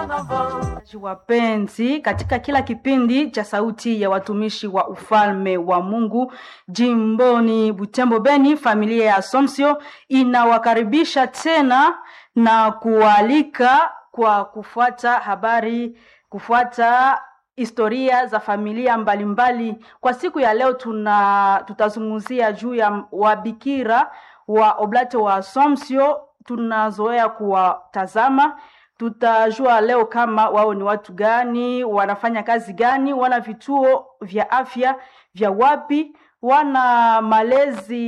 Wapenzi, katika kila kipindi cha Sauti ya Watumishi wa Ufalme wa Mungu jimboni Butembo Beni, familia ya Assumption inawakaribisha tena na kualika kwa kufuata habari, kufuata historia za familia mbalimbali mbali. Kwa siku ya leo tuna tutazungumzia juu ya wabikira wa Oblate wa Assumption, tunazoea kuwatazama tutajua leo kama wao ni watu gani, wanafanya kazi gani, wana vituo vya afya vya wapi, wana malezi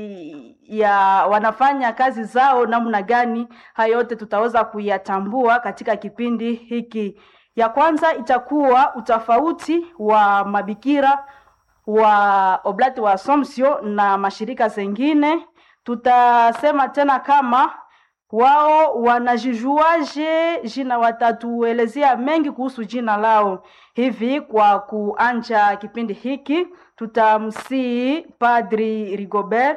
ya wanafanya kazi zao namna gani. Hayo yote tutaweza kuyatambua katika kipindi hiki. Ya kwanza itakuwa utofauti wa mabikira wa Oblate wa Assumption na mashirika zengine. Tutasema tena kama wao wanajijuaje jina, watatuelezea mengi kuhusu jina lao. Hivi kwa kuanja kipindi hiki, tutamsii Padri Rigobert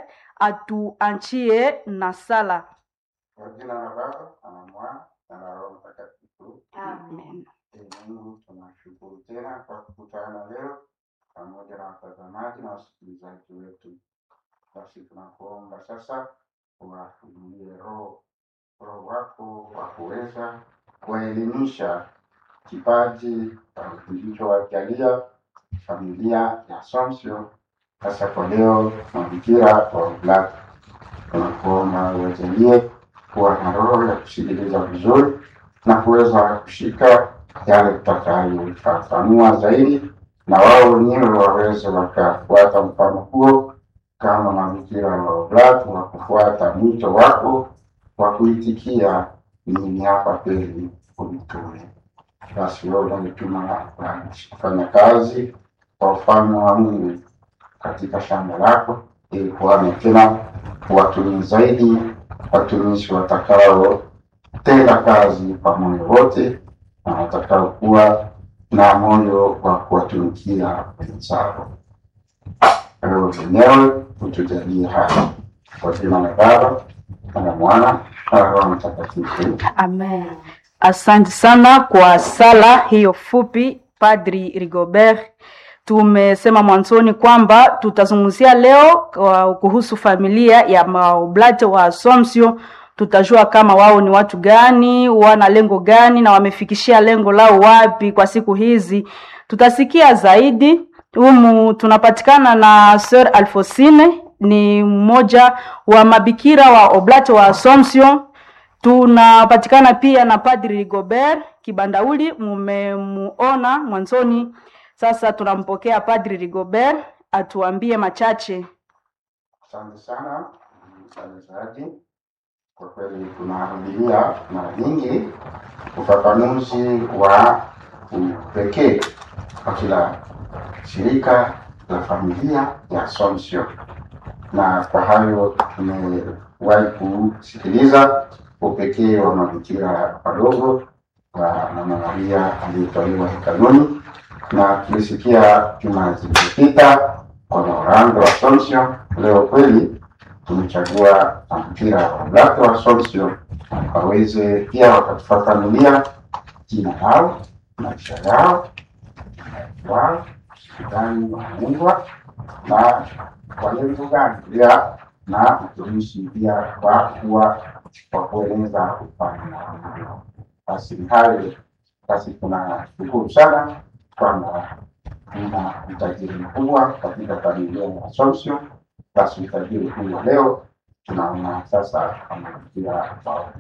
atuanchie na sala. Kwa jina la Baba na la Mwana na la Roho Mtakatifu. Amen. Ee Mungu, tunashukuru tena kwa kukutana leo pamoja na watazamaji na wasikilizaji wetu. Basi tunakuomba sasa uwafunulie roho roho wako wa kuweza kuwaelimisha kipaji kilichowajalia familia ya Assumption, hasa kwa leo mabikira wa Oblate. Tunakuomba uwajalie kuwa na roho ya kusikiliza vizuri na kuweza kushika yale tutakayofafanua zaidi, na wao wenyewe waweze wakafuata mfano huo kama mabikira wa Oblate wa kufuata mwito wako wa kuitikia mimi hapa kweli unitume. Basi wewe unanituma kufanya kazi kwa ufalme wa Mungu katika shamba lako, ili kuwane tena watumii zaidi, watumishi watakao tenda kazi kwa moyo wote na watakao kuwa na moyo wa kuwatumikia wenzao. Wewe mwenyewe utujalie haya kwa jina la Baba na la Mwana na la Roho Mtakatifu. Amen. Asante sana kwa sala hiyo fupi, Padri Rigobert. Tumesema mwanzoni kwamba tutazungumzia leo kwa kuhusu familia ya maoblate wa Assumption. Tutajua kama wao ni watu gani, wana lengo gani na wamefikishia lengo lao wapi kwa siku hizi. Tutasikia zaidi humu. Tunapatikana na Sir Alfosine, ni mmoja wa mabikira wa Oblate wa Assumption tunapatikana pia na Padri Rigobert Kibandauli, mumemuona mwanzoni. Sasa tunampokea Padri Rigobert atuambie machache. Asante sana msikilizaji, kwa kweli tunarudilia mara nyingi ufafanuzi wa upekee kwa kila shirika la familia ya Assumption, na kwa hayo tumewahi kusikiliza upekee wa mabikira wadogo wa Mama Maria aliyetolewa hekaluni, na tulisikia juma zilizopita kwa Maorando wa Assumption. Leo kweli tumechagua mabikira wa Oblate wa Assumption waweze pia wakatufafanulia jina lao, maisha yao, wao gani wanaundwa na kwa lengo gani pia na utumishi pia kwa kuwa kwa kueneza ufalme wa Mungu. Basi ni hayo basi, tunashukuru sana kwamba tuna utajiri mkubwa katika familia ya Assumption. Basi utajiri huo leo tunaona sasa amaikia waona.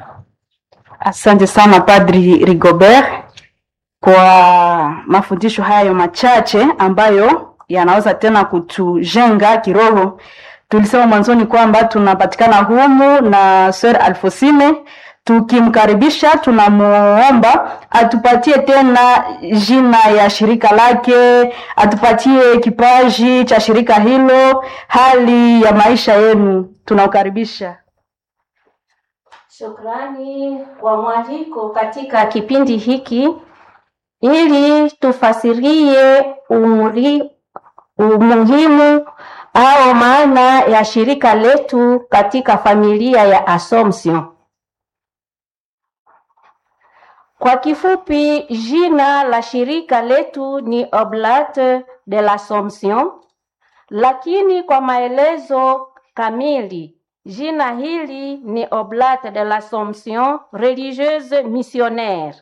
Asante sana Padri Rigobert kwa mafundisho hayo machache ambayo yanaweza tena kutujenga kiroho. Tulisema mwanzoni kwamba tunapatikana humu na Sir Alfosine. Tukimkaribisha, tunamuomba atupatie tena jina ya shirika lake, atupatie kipaji cha shirika hilo, hali ya maisha yenu. Tunaukaribisha. Shukrani kwa mwaliko katika kipindi hiki ili tufasirie umri, umuhimu au maana ya shirika letu katika familia ya Assumption. Kwa kifupi, jina la shirika letu ni Oblate de l'Assomption, lakini kwa maelezo kamili, jina hili ni Oblate de l'Assomption religieuse missionnaire.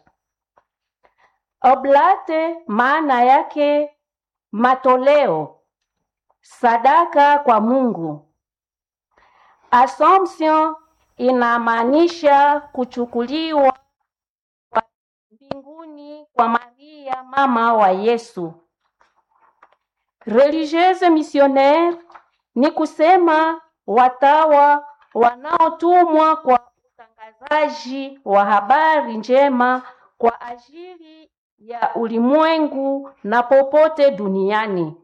Oblate maana yake matoleo, sadaka kwa Mungu. Assumption inamaanisha kuchukuliwa kwa mbinguni kwa Maria mama wa Yesu. Religieuse missionnaire ni kusema watawa wanaotumwa kwa utangazaji wa habari njema kwa ajili ya ulimwengu na popote duniani.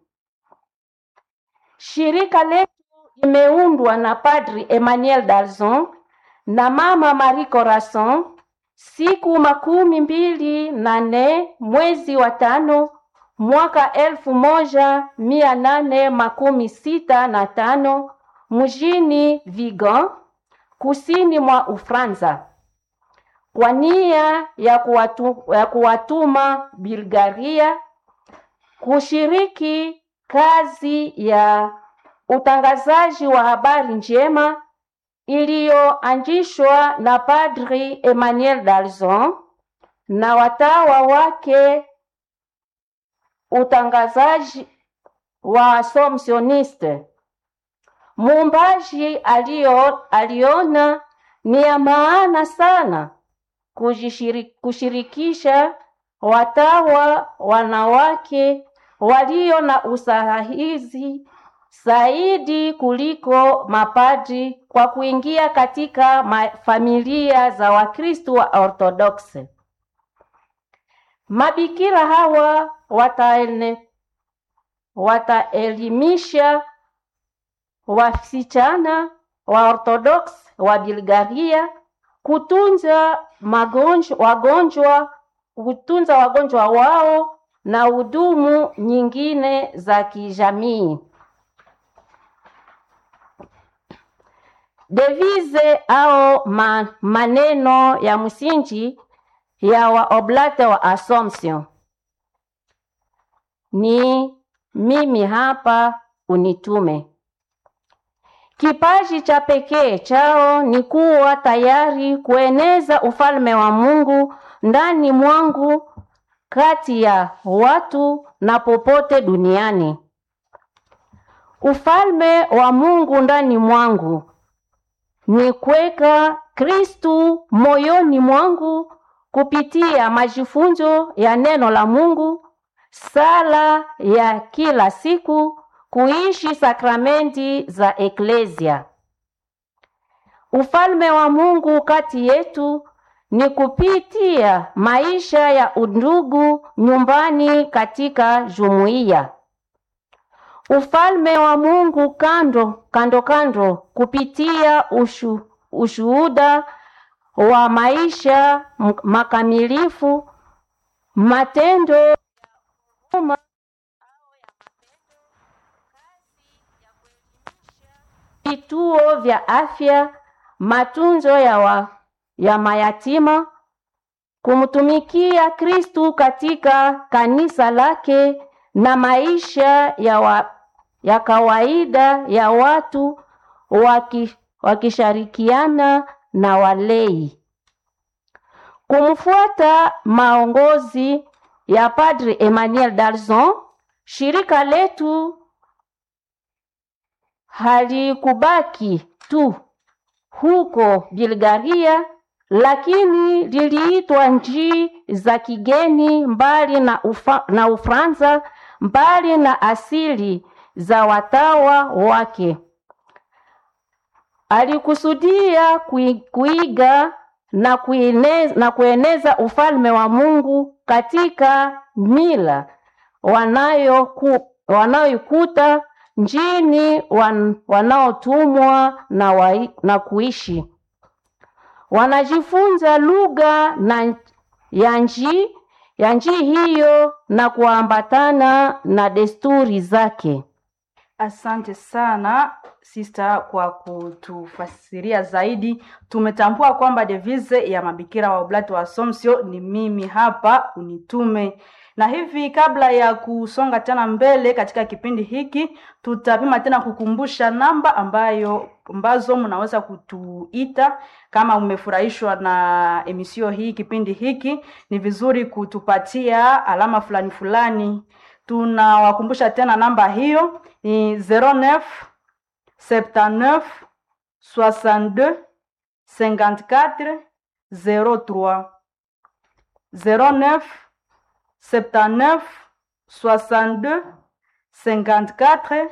Shirika letu limeundwa na Padri Emmanuel Dalzon na Mama Marie Corazon siku makumi mbili na nne mwezi wa tano mwaka elfu moja mia nane makumi sita na tano mjini Vigan kusini mwa Ufransa kwa nia ya, kuwatu, ya kuwatuma Bulgaria kushiriki kazi ya utangazaji wa habari njema iliyoanzishwa na Padri Emmanuel Dalzon na watawa wake, utangazaji wa Assumptioniste. Muumbaji alio, aliona ni ya maana sana kujishiri- kushirikisha watawa wanawake walio na usahihi zaidi kuliko mapadri kwa kuingia katika ma- familia za Wakristo wa Orthodoksi. Mabikira hawa wataene, wataelimisha wasichana wa Orthodox wa Bulgaria kutunza magonjwa, wagonjwa kutunza wagonjwa wao na hudumu nyingine za kijamii. Devise au ma, maneno ya msingi ya waoblate wa Assumption ni mimi hapa unitume. Kipaji cha pekee chao ni kuwa tayari kueneza ufalme wa Mungu ndani mwangu, kati ya watu na popote duniani. Ufalme wa Mungu ndani mwangu ni kuweka Kristu moyoni mwangu kupitia majifunzo ya neno la Mungu, sala ya kila siku, kuishi sakramenti za eklesia. Ufalme wa Mungu kati yetu ni kupitia maisha ya undugu nyumbani katika jumuiya. Ufalme wa Mungu kando kando kando kupitia ushu, ushuhuda wa maisha m- makamilifu, matendo ya huruma vituo vya afya, matunzo ya, wa, ya mayatima, kumtumikia Kristu katika kanisa lake na maisha ya, wa, ya kawaida ya watu waki, wakishirikiana na walei. Kumfuata maongozi ya Padre Emmanuel Dalzon, shirika letu halikubaki tu huko Bulgaria, lakini liliitwa nchi za kigeni mbali na, ufa, na Ufaransa, mbali na asili za watawa wake. Alikusudia kui- kuiga na kueneza, na kueneza ufalme wa Mungu katika mila wanayoku, wanayoikuta njini wan, wanaotumwa na, wa, na kuishi wanajifunza lugha na ya nchi ya nchi hiyo na kuambatana na desturi zake. Asante sana sister kwa kutufasiria zaidi. Tumetambua kwamba devise ya mabikira wa Oblati wa Assumption ni mimi hapa unitume. Na hivi kabla ya kusonga tena mbele katika kipindi hiki, tutapima tena kukumbusha namba ambayo ambazo mnaweza kutuita kama umefurahishwa na emisio hii, kipindi hiki, ni vizuri kutupatia alama fulani fulani. Tunawakumbusha tena namba hiyo ni 09 79 62 54 03 09 79 62 54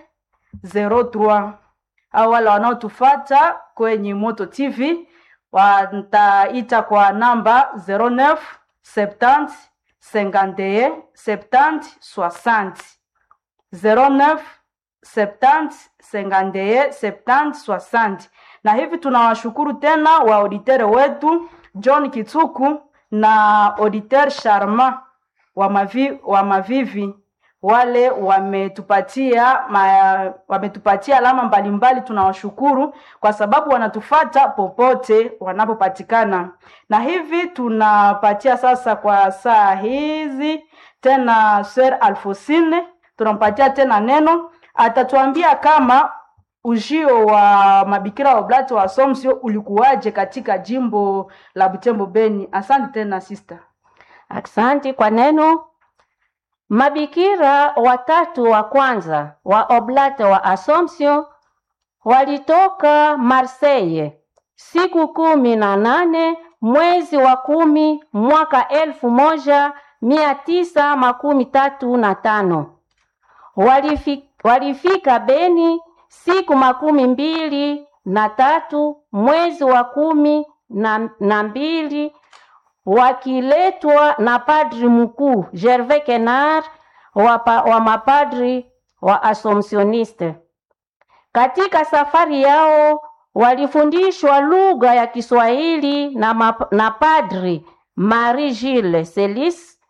03 au wale wanaotufata kwenye Moto TV wataita kwa namba 09 70 51 70 60 09 70 51 70 60 na hivi tunawashukuru tena wa auditeur wetu John Kitsuku na auditeur Sharma wa, mavi, wa Mavivi wale wametupatia ma, wametupatia alama mbalimbali. Tunawashukuru kwa sababu wanatufata popote wanapopatikana, na hivi tunapatia sasa kwa saa hizi tena Sir Alfosine, tunampatia tena neno, atatuambia kama ujio wa mabikira wa Oblati wa Assumption ulikuwaje katika jimbo la Butembo Beni. Asante tena sister. Asante kwa neno. Mabikira watatu wa kwanza wa Oblate wa Assumption walitoka Marseille siku kumi na nane mwezi wa kumi mwaka elfu moja mia tisa makumi tatu na tano. Walifi, walifika Beni siku makumi mbili na tatu mwezi wa kumi na, na mbili wakiletwa na padri mkuu Gervais Kenard wa, pa, wa mapadri wa Assumptioniste. Katika safari yao walifundishwa lugha ya Kiswahili na, map, na padri Marie Gilles Celis.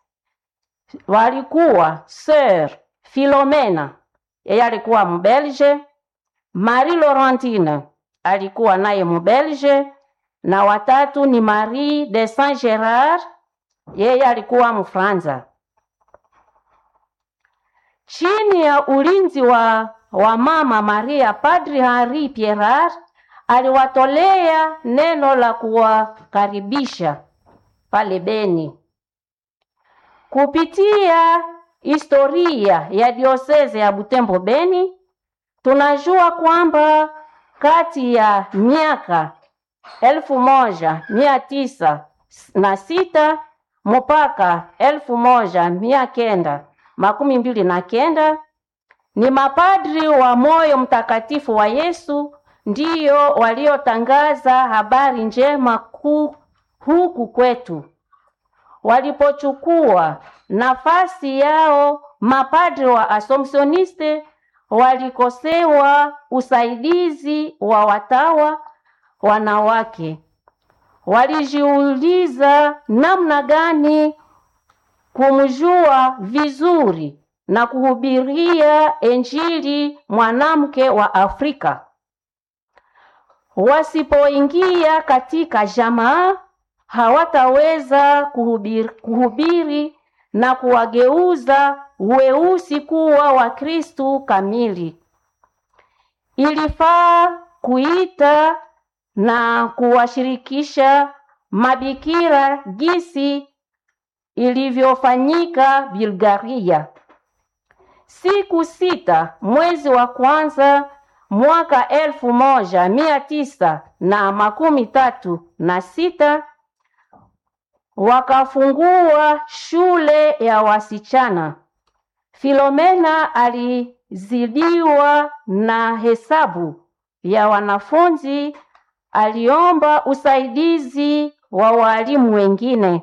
Walikuwa Sir Philomena, yeye alikuwa Mbelge, Marie Laurentine alikuwa naye Mbelge na watatu ni Marie de Saint Gerard, yeye alikuwa Mfranza. Chini ya ulinzi wa, wa mama Maria, Padri Henri Pierrat aliwatolea neno la kuwakaribisha pale Beni. Kupitia historia ya dioseze ya Butembo Beni, tunajua kwamba kati ya miaka elfu moja mia tisa na sita mpaka elfu moja mia kenda makumi mbili na kenda ni mapadri wa moyo mtakatifu wa Yesu ndiyo waliotangaza habari njema ku, huku kwetu. Walipochukua nafasi yao, mapadri wa Assumptioniste walikosewa usaidizi wa watawa wanawake. Walijiuliza namna gani kumjua vizuri na kuhubiria Injili mwanamke wa Afrika. Wasipoingia katika jamaa, hawataweza kuhubiri, kuhubiri na kuwageuza weusi kuwa Wakristu kamili. Ilifaa kuita na kuwashirikisha mabikira gisi ilivyofanyika Bulgaria. Siku sita mwezi wa kwanza mwaka elfu moja mia tisa na makumi tatu na sita wakafungua shule ya wasichana. Filomena alizidiwa na hesabu ya wanafunzi, aliomba usaidizi wa walimu wengine.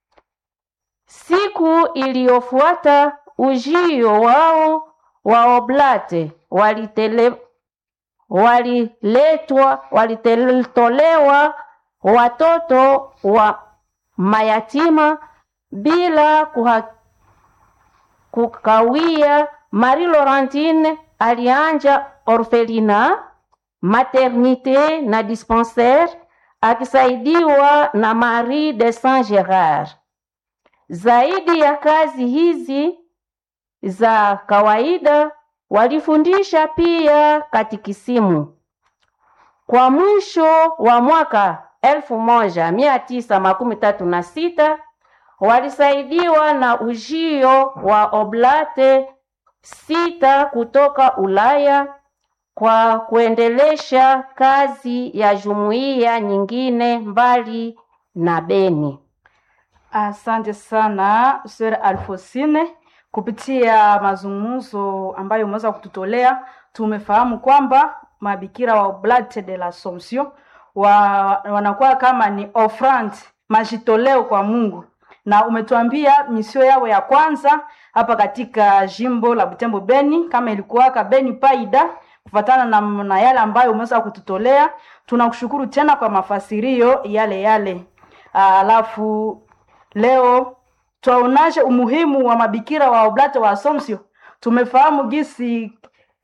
Siku iliyofuata ujio wao wa oblate walitele waliletwa walitolewa watoto wa mayatima bila kuha, kukawia. Marie Laurentine alianja orfelina, maternite na dispensaire akisaidiwa na Marie de Saint Gerard. Zaidi ya kazi hizi za kawaida, walifundisha pia katikisimu. Kwa mwisho wa mwaka elfu moja mia tisa makumi tatu na sita walisaidiwa na ujio wa oblate sita kutoka Ulaya kwa kuendelesha kazi ya jumuiya nyingine mbali na Beni. Asante sana Sir Alfosine, kupitia mazungumzo ambayo umeweza kututolea, tumefahamu kwamba mabikira wa Oblate de l'Assomption wa, wanakuwa kama ni offrande, majitoleo kwa Mungu, na umetuambia misio yao ya kwanza hapa katika jimbo la Butembo Beni, kama ilikuwaka Beni Paida, kufatana na, na yale ambayo umeweza kututolea. Tunakushukuru tena kwa mafasirio yale yale. Alafu leo twaonaje umuhimu wa mabikira wa Oblate wa Assumption. Tumefahamu gisi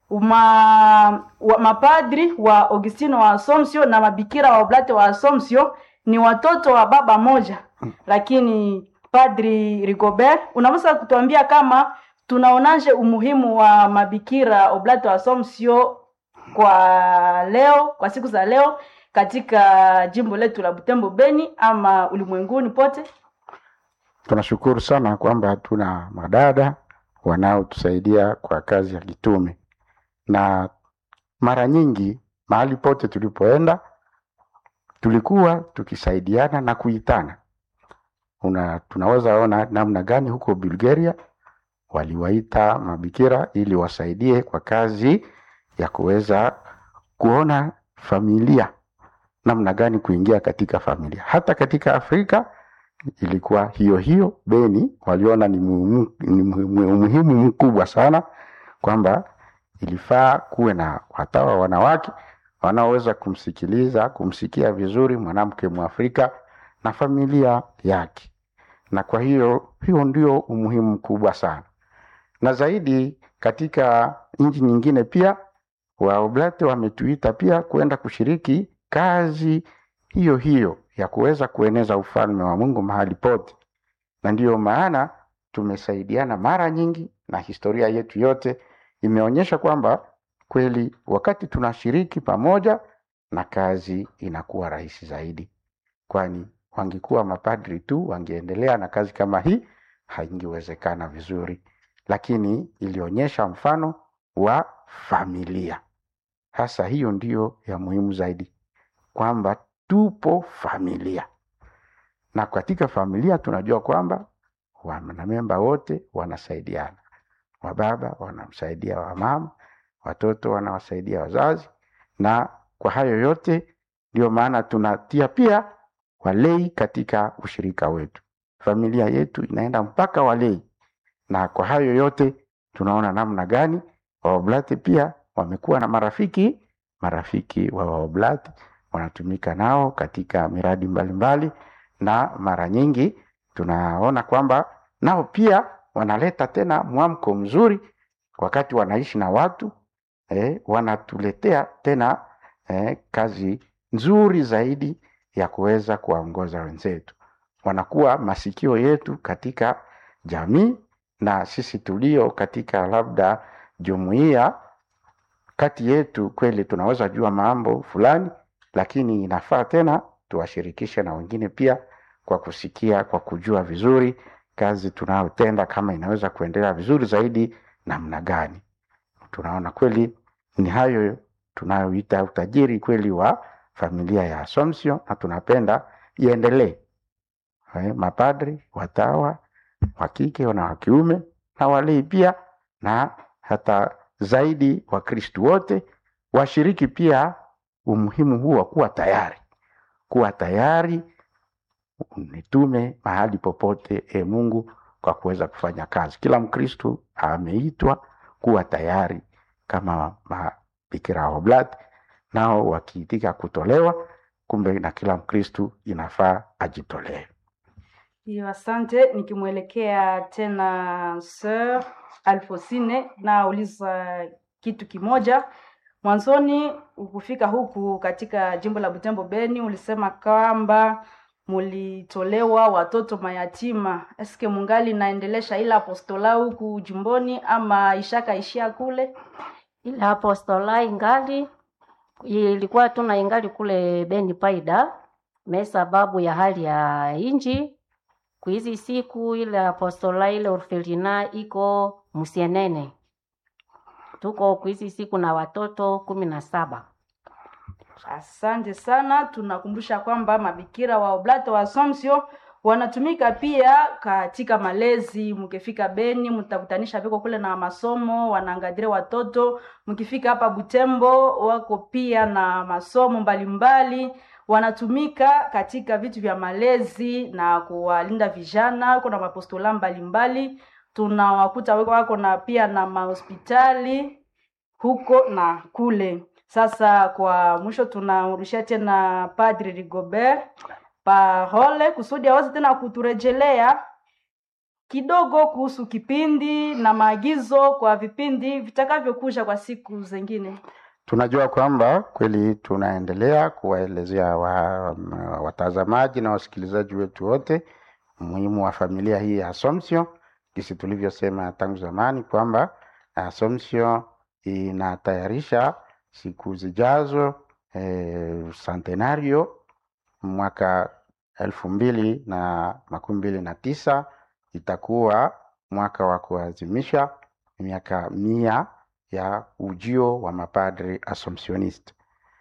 uma, wa, mapadri wa Augustino wa Assumption na mabikira wa Oblate wa Assumption ni watoto wa baba moja, lakini Padri Rigobert, unaweza kutuambia kama tunaonaje umuhimu wa mabikira Oblate wa Assumption kwa leo, kwa siku za leo katika jimbo letu la Butembo Beni ama ulimwenguni pote? Tunashukuru sana kwamba tuna madada wanaotusaidia kwa kazi ya kitume, na mara nyingi mahali pote tulipoenda tulikuwa tukisaidiana na kuitana. Una, tunaweza ona namna gani huko Bulgaria waliwaita mabikira ili wasaidie kwa kazi ya kuweza kuona familia namna gani kuingia katika familia. Hata katika Afrika ilikuwa hiyo hiyo. Beni waliona ni muhimu, ni muhimu umuhimu mkubwa sana kwamba ilifaa kuwe na watawa wanawake wanaoweza kumsikiliza, kumsikia vizuri mwanamke Mwafrika na familia yake, na kwa hiyo hiyo ndio umuhimu mkubwa sana, na zaidi katika nchi nyingine pia Waoblate wametuita pia kwenda kushiriki kazi hiyo hiyo ya kuweza kueneza ufalme wa Mungu mahali pote, na ndiyo maana tumesaidiana mara nyingi, na historia yetu yote imeonyesha kwamba kweli wakati tunashiriki pamoja na kazi inakuwa rahisi zaidi, kwani wangekuwa mapadri tu wangeendelea na kazi kama hii haingewezekana vizuri, lakini ilionyesha mfano wa familia. Hasa hiyo ndiyo ya muhimu zaidi, kwamba tupo familia, na katika familia tunajua kwamba wanamemba wote wanasaidiana, wababa wanamsaidia wamama, watoto wanawasaidia wazazi, na kwa hayo yote ndio maana tunatia pia walei katika ushirika wetu. Familia yetu inaenda mpaka walei, na kwa hayo yote tunaona namna gani Waoblate pia wamekuwa na marafiki, marafiki wa Waoblate wanatumika nao katika miradi mbalimbali mbali, na mara nyingi tunaona kwamba nao pia wanaleta tena mwamko mzuri wakati wanaishi na watu eh, wanatuletea tena eh, kazi nzuri zaidi ya kuweza kuwaongoza wenzetu. Wanakuwa masikio yetu katika jamii, na sisi tulio katika labda jumuiya kati yetu, kweli tunaweza jua mambo fulani, lakini inafaa tena tuwashirikishe na wengine pia, kwa kusikia, kwa kujua vizuri kazi tunayotenda kama inaweza kuendelea vizuri zaidi namna gani. Tunaona kweli ni hayo tunayoita utajiri kweli wa familia ya Assumption, na tunapenda iendelee. Eh, mapadri, watawa wa kike na wa kiume na walei pia, na hata zaidi Wakristu wote washiriki pia umuhimu huu wa kuwa tayari, kuwa tayari nitume mahali popote e Mungu kwa kuweza kufanya kazi. Kila Mkristu ameitwa kuwa tayari kama mabikira wa Oblate, nao wakiitika kutolewa, kumbe na kila Mkristu inafaa ajitolee. Hiyo, asante. Nikimwelekea tena Sir Alfosine, nauliza kitu kimoja. Mwanzoni ukufika huku katika jimbo la Butembo Beni, ulisema kwamba mulitolewa watoto mayatima. Eske mungali naendelesha ila apostola huku jimboni ama ishakaishia kule? ile apostola ingali ilikuwa tuna ingali kule Beni Paida me sababu ya hali ya inji kuhizi siku ile apostola ile orfelina iko Musienene, tuko kuhizi siku na watoto kumi na saba. Asante sana. Tunakumbusha kwamba mabikira wa Oblate wa Assumption wanatumika pia katika malezi. Mkifika Beni mtakutanisha viko kule na masomo, wanaangalia watoto. Mkifika hapa Butembo wako pia na masomo mbalimbali, wanatumika katika vitu vya malezi na kuwalinda vijana. Kuna mapostola mbalimbali tunawakuta wako wako na pia na mahospitali huko na kule. Sasa kwa mwisho tunarudishia tena Padri Rigobert parole kusudi aweze tena kuturejelea kidogo kuhusu kipindi na maagizo kwa vipindi vitakavyokuja kwa siku zingine. Tunajua kwamba kweli tunaendelea kuwaelezea wa, watazamaji na wasikilizaji wetu wote umuhimu wa familia hii ya Assumption, jinsi tulivyosema tangu zamani kwamba Assumption inatayarisha siku zijazo eh, centenario mwaka elfu mbili na makumi mbili na tisa itakuwa mwaka wa kuadhimisha miaka mia ya ujio wa mapadri Assumptionist.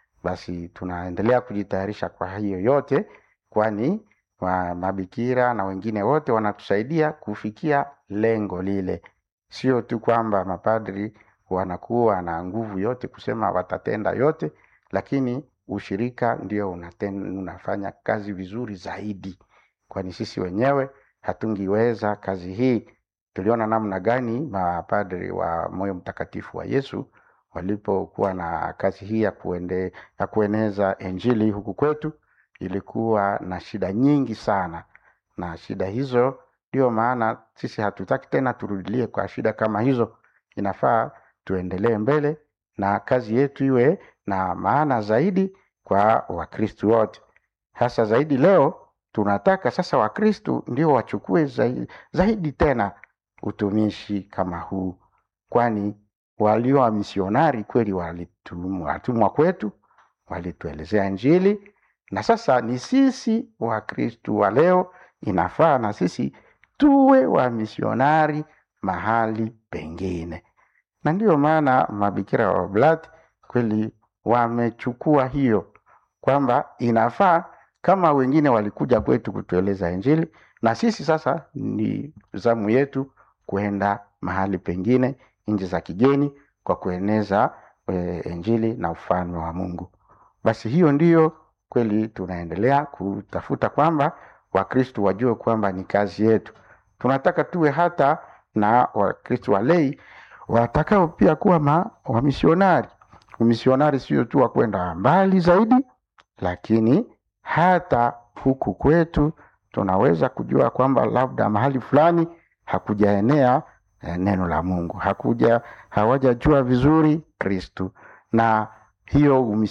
Basi tunaendelea kujitayarisha kwa hiyo yote, kwani wa mabikira na wengine wote wanatusaidia kufikia lengo lile. Sio tu kwamba mapadri wanakuwa na nguvu yote kusema watatenda yote, lakini ushirika ndio unaten, unafanya kazi vizuri zaidi, kwani sisi wenyewe hatungiweza kazi hii. Tuliona namna gani mapadri wa moyo mtakatifu wa Yesu walipokuwa na kazi hii ya, kuende, ya kueneza injili huku kwetu, ilikuwa na shida nyingi sana, na shida hizo ndio maana sisi hatutaki tena turudilie kwa shida kama hizo. Inafaa tuendelee mbele na kazi yetu iwe na maana zaidi kwa Wakristu wote. Hasa zaidi leo tunataka sasa Wakristu ndio wachukue zaidi, zaidi tena utumishi kama huu, kwani walio wa misionari kweli walitumwa kwetu, walituelezea Injili, na sasa ni sisi Wakristu wa leo inafaa na sisi tuwe wa misionari mahali pengine, na ndiyo maana mabikira wa Oblati kweli wamechukua hiyo kwamba inafaa kama wengine walikuja kwetu kutueleza Injili, na sisi sasa ni zamu yetu kwenda mahali pengine, nchi za kigeni, kwa kueneza e, Injili na ufalme wa Mungu. Basi hiyo ndiyo kweli tunaendelea kutafuta kwamba Wakristu wajue kwamba ni kazi yetu. Tunataka tuwe hata na Wakristu walei watakao pia kuwa ma, wamisionari. Umisionari sio tu wa kwenda mbali zaidi, lakini hata huku kwetu tunaweza kujua kwamba labda mahali fulani hakujaenea eh, neno la Mungu, hakuja hawajajua vizuri Kristu, na hiyo